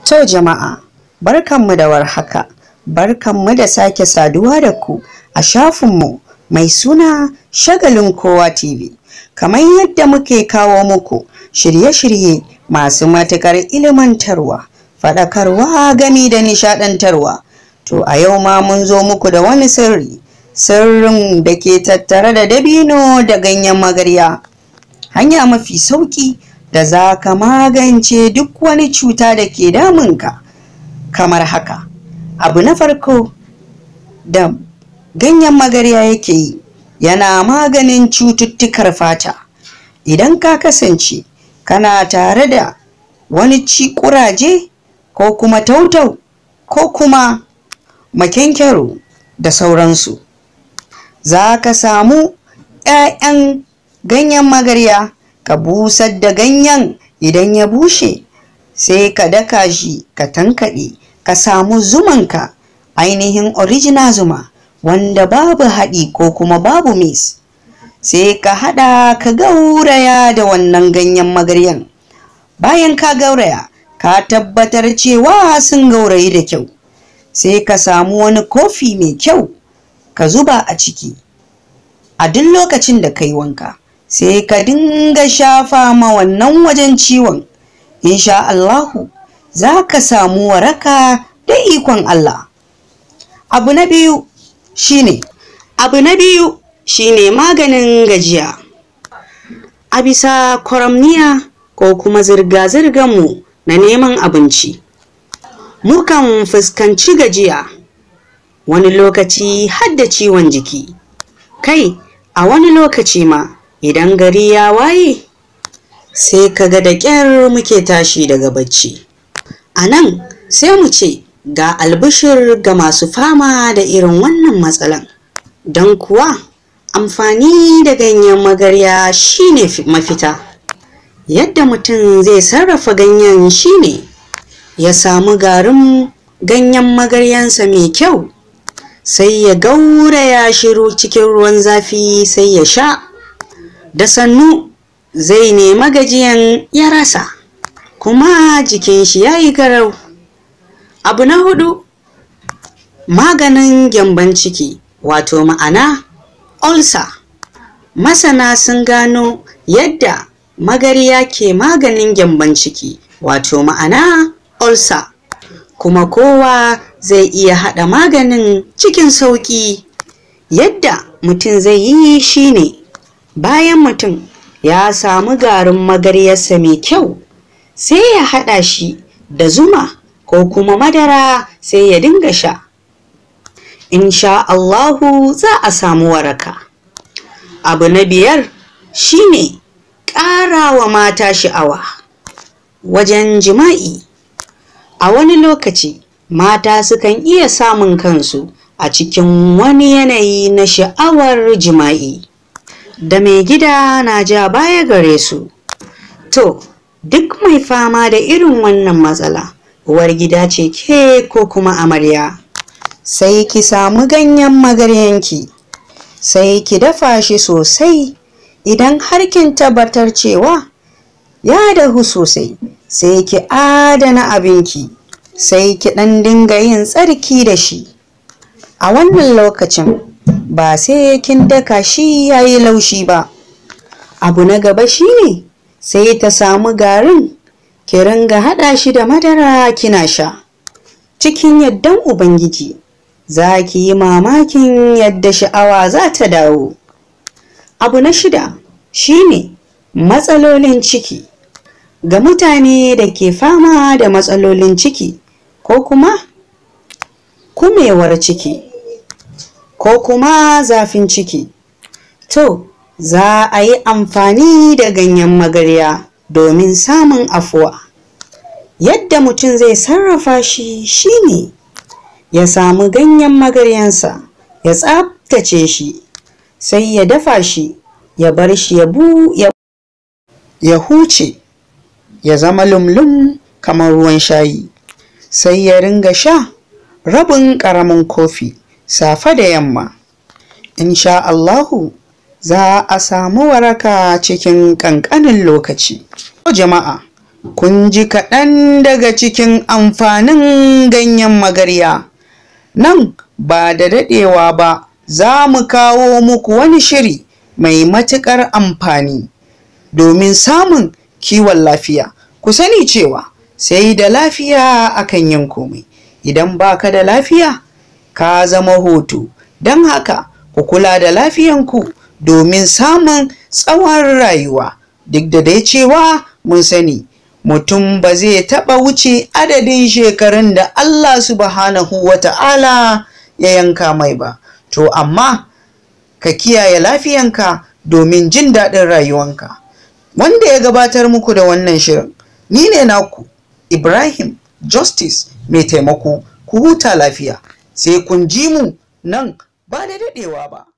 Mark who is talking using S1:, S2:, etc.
S1: To jama'a, barkanmu da warhaka, barkanmu da sake saduwa da ku a shafinmu mai suna Shagalin Kowa TV. Kamar yadda muke kawo muku shirye-shirye masu matuƙar ilimantarwa, faɗakarwa gami da nishaɗantarwa. To a yau ma mun zo muku da wani sirri, sirrin da ke tattare da dabino da ganyen magarya. Hanya mafi sauƙi da za ka magance duk wani cuta da ke damunka kamar haka abu na farko da ganyen magarya yake yi yana maganin cututtukar fata idan ka kasance kana tare da wani ci kuraje ko kuma tautau ko kuma makenkero da sauransu za ka samu 'ya'yan ganyen magarya ka busar da ganyen idan ya bushe sai ka daka shi ka tankaɗe ka samu zumanka ainihin original zuma wanda babu haɗi ko kuma babu mis sai ka haɗa ka gauraya da wannan ganyen magaryan bayan ka gauraya ka tabbatar cewa sun gaurayi da kyau sai ka samu wani kofi mai kyau ka zuba a ciki a duk lokacin da ka yi wanka sai ka dinga shafa ma wannan wajen ciwon insha Allahu za ka samu waraka da ikon Allah abu na biyu shine abu na biyu shine maganin gajiya a bisa kwaramniya ko kuma zirga mu na neman abinci mukan fuskanci gajiya wani lokaci har da ciwon jiki kai a wani lokaci ma idan gari ya waye sai kaga da ƙyar muke tashi daga bacci a nan sai mu ce ga albishir ga masu fama da irin wannan matsalan don kuwa amfani da ganyen magarya shine mafita yadda mutum zai sarrafa ganyen shine ya samu garin ganyen magaryansa mai kyau sai ya gauraya shiru cikin ruwan zafi sai ya sha da sannu zai nema gajiyan ya rasa kuma jikin shi ya yi garau abu na hudu maganin gyamban ciki wato ma'ana ulcer masana sun gano yadda magarya ke maganin gyamban ciki wato ma'ana ulcer kuma kowa zai iya haɗa maganin cikin sauƙi yadda mutum zai yi shine bayan mutum ya samu garin magaryarsa mai kyau sai ya haɗa shi da zuma ko kuma madara sai ya dinga sha insha Allahu za a samu waraka abu na biyar shine ƙara wa mata sha'awa wajen jima'i a wani lokaci mata sukan iya samun kansu a cikin wani yanayi na sha'awar jima'i da mai gida na ja baya gare su to duk mai fama da irin wannan matsala uwar gida ce ke ko kuma amarya sai ki samu ganyen magaryanki sai ki dafa shi sosai idan har kin tabbatar cewa ya dahu sosai sai ki adana abinki sai ki ɗan dinga yin tsarki da shi a wannan lokacin ba sai kin daka shi ya yi laushi ba abu na gaba shine sai ta samu garin ki ringa haɗa shi da madara kina sha cikin yaddan ubangiji za ki yi mamakin yadda sha'awa za ta dawo abu na shida shine matsalolin ciki ga mutane da ke fama da matsalolin ciki ko kuma kumewar ciki ko kuma zafin ciki to za a yi amfani da ganyen magarya domin samun afuwa yadda mutum zai sarrafa shi shine ya samu ganyen magaryansa ya tsabtace shi sai ya dafa shi ya bar shi ya bu ya, ya huce ya zama lumlum kamar ruwan shayi sai ya ringa sha rabin ƙaramin kofi safe da yamma insha Allahu za a samu waraka cikin ƙanƙanin lokaci jama'a kun ji kaɗan daga cikin amfanin ganyen magarya nan ba da daɗewa ba za mu kawo muku wani shiri mai matuƙar amfani domin samun kiwon lafiya ku sani cewa sai da lafiya akan yin komai idan baka da lafiya ka zama hoto don haka ku kula da lafiyanku domin samun tsawon rayuwa duk da dai cewa mun sani mutum ba zai taɓa wuce adadin shekarun da Allah subhanahu wa ta'ala ya yanka mai ba to amma ka kiyaye lafiyanka domin jin daɗin rayuwanka wanda ya gabatar muku da wannan shirin ni ne naku ibrahim justice mai taimako ku huta lafiya sai kun ji mu nan ba da daɗewa ba